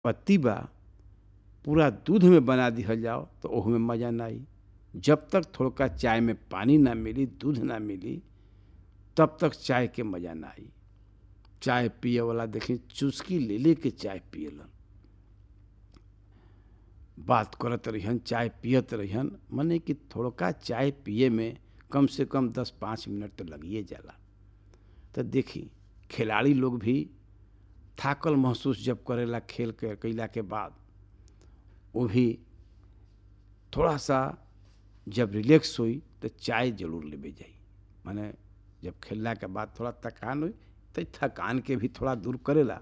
पत्ती बा पूरा दूध में बना दिहल जाओ तो ओह में मज़ा ना आई जब तक थोड़ा चाय में पानी ना मिली दूध ना मिली तब तक चाय के मज़ा ना आई चाय पिए वाला देखी चुस्की ले ले के चाय पियलन बात करत रहियन चाय पियत रहियन मने कि थोड़ा चाय पिए में कम से कम दस पाँच मिनट तो लगिए जाला तो देखी खिलाड़ी लोग भी थाकल महसूस जब करेला खेल के कैला के बाद वो भी थोड़ा सा जब रिलैक्स हुई तो चाय जरूर लेवे जाई माने जब खेलला के बाद थोड़ा थकान हुई तो थकान के भी थोड़ा दूर करेला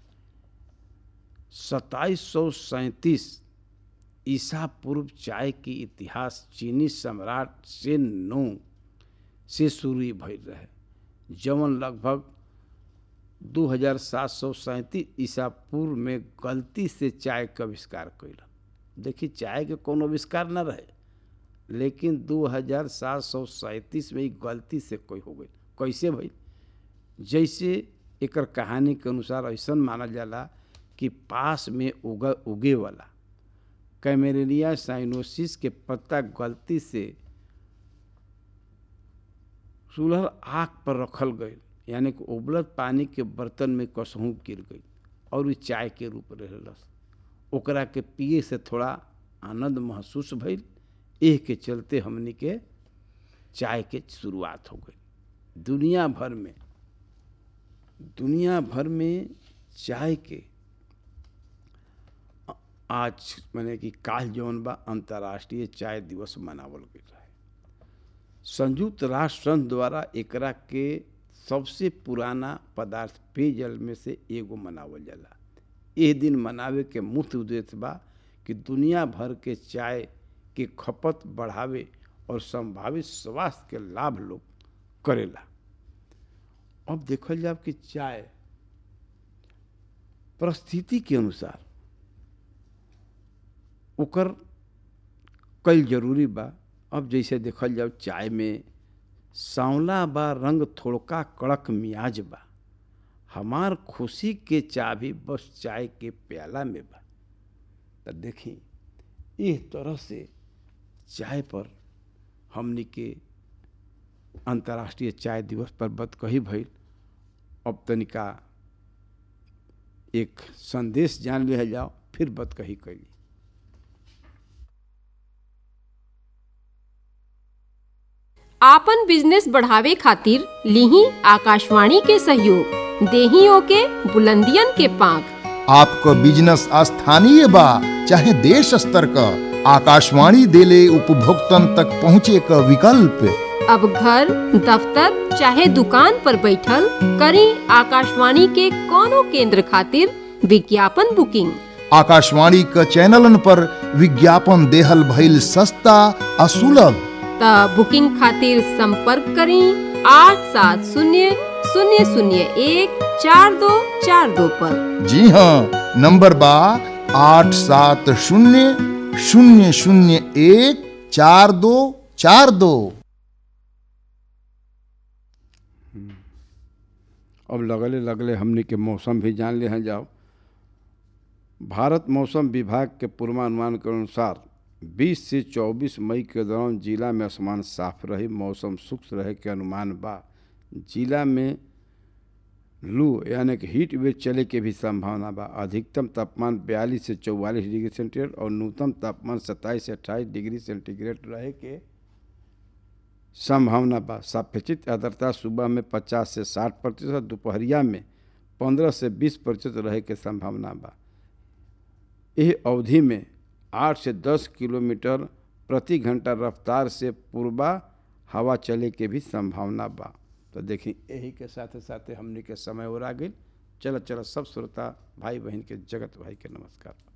सत्ताईस सौ सैंतीस ईसा पूर्व चाय की इतिहास चीनी सम्राट से नो से शुरू भइल रहे जवन लगभग दू हजार सात सौ सैंतीस ईसा पूर्व में गलती से चाय का आविष्कार कैल देखिए चाय के कोनो आविष्कार न रहे लेकिन दू हजार सात सौ सैंतीस में ही गलती से कोई हो गई कैसे भाई जैसे एकर कहानी के अनुसार ऐसा मानल जाला कि पास में उग उगे वाला कैमेरेनिया साइनोसिस के पत्ता गलती से चूल्हर आग पर रखल गई यानी कि उबलत पानी के बर्तन में कसहूँ गिर गई और उ चाय के रूप रहलस ओकरा के पिए से थोड़ा आनंद महसूस भइल एह के चलते हमनी के चाय के शुरुआत हो गई दुनिया भर में दुनिया भर में चाय के आज मैंने कि काल जौन बा अंतर्राष्ट्रीय चाय दिवस मनावल गई रहे संयुक्त राष्ट्र संघ द्वारा एकरा के सबसे पुराना पदार्थ पेयजल में से एगो मनावल जाला एह दिन मनावे के मुख्य उद्देश्य बा कि दुनिया भर के चाय के खपत बढ़ावे और संभावित स्वास्थ्य के लाभ लोग करेला अब देखल जाए कि चाय परिस्थिति के अनुसार ओकर कल जरूरी बा अब जैसे देखल जाओ चाय में सांवला बा रंग थोड़का कड़क मियाज बा हमार खुशी के चाबी बस चाय के प्याला में बा तो देखी इस तरह से चाय पर हमनी के अंतर्राष्ट्रीय चाय दिवस पर बत कही भइल अब तनिका एक संदेश जान लिया जाओ फिर बत कही कैली आपन बिजनेस बढ़ावे खातिर लिही आकाशवाणी के सहयोग देहियों के बुलंदियन के पांख आपको बिजनेस स्थानीय बा चाहे देश स्तर का आकाशवाणी देले उपभोक्तन तक पहुँचे का विकल्प अब घर दफ्तर चाहे दुकान पर बैठल करी आकाशवाणी के कोनो केंद्र खातिर विज्ञापन बुकिंग आकाशवाणी का चैनलन पर विज्ञापन देहल भइल सस्ता आ सुलभ त बुकिंग खातिर संपर्क करी आठ सात शून्य शून्य शून्य एक चार दो चार दो पर जी हाँ नंबर बा आठ सात शून्य शून्य शून्य एक चार दो चार दो अब लगले लगले हमने के मौसम भी जान ले जाओ भारत मौसम विभाग के पूर्वानुमान के अनुसार 20 से 24 मई के दौरान जिला में आसमान साफ रही मौसम शुष्क रहे के अनुमान बा जिला में लू यानी कि हीट वेव चले के भी संभावना बा अधिकतम तापमान 42 से 44 डिग्री सेंटीग्रेड और न्यूनतम तापमान 27 से 28 डिग्री सेंटीग्रेड रहे के संभावना बा सापेक्षित आर्द्रता सुबह में 50 से 60 प्रतिशत दोपहरिया में 15 से 20 प्रतिशत रहे के संभावना बा यह अवधि में 8 से 10 किलोमीटर प्रति घंटा रफ्तार से पूर्वा हवा चले के भी संभावना बा तो देखी यही के साथ साथ हमने के समय और आ गई चल चल सब श्रोता भाई बहन के जगत भाई के नमस्कार